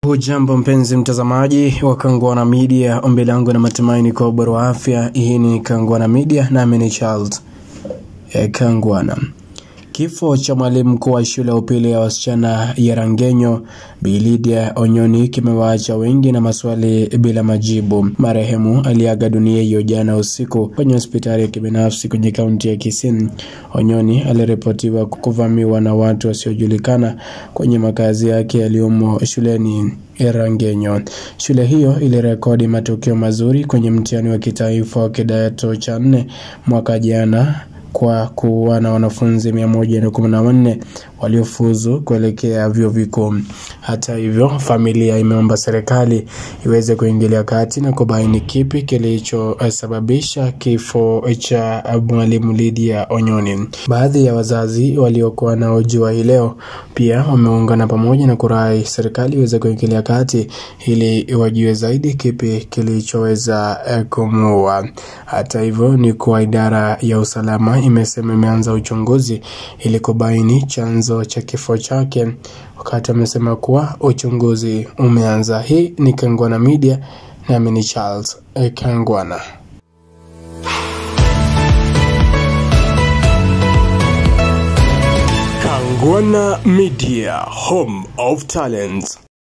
Hujambo mpenzi mtazamaji wa Kangwana Media, ombi langu na matumaini kwa ubora wa afya. Hii ni Kangwana Media nami ni Charles e, Kangwana. Kifo cha mwalimu mkuu wa shule ya upili ya wasichana ya Rangenyo Bi Lydia Onyoni kimewaacha wengi na maswali bila majibu. Marehemu aliaga dunia hiyo jana usiku kwenye hospitali ya kibinafsi kwenye kaunti ya Kisii. Onyoni aliripotiwa kuvamiwa na watu wasiojulikana kwenye makazi yake yaliyomo shuleni Rangenyo. Shule hiyo ilirekodi matokeo mazuri kwenye mtihani wa kitaifa wa kidato cha nne mwaka jana kwa kuwa na wanafunzi mia moja na kumi na wanne waliofuzu kuelekea vyuo vikuu. Hata hivyo, familia imeomba serikali iweze kuingilia kati na kubaini kipi kilichosababisha kifo cha mwalimu Lydia Onyoni. Baadhi ya wazazi waliokuwa na ujua hii leo pia wameungana pamoja na kurai serikali iweze kuingilia kati ili wajue zaidi kipi kilichoweza kumuua. Hata hivyo, ni kuwa idara ya usalama imesema imeanza uchunguzi ili kubaini chanzo cha kifo chake, wakati amesema kuwa uchunguzi umeanza. Hii ni Kangwana Media nami ni Charles Kangwana. Kangwana Media, home of talents.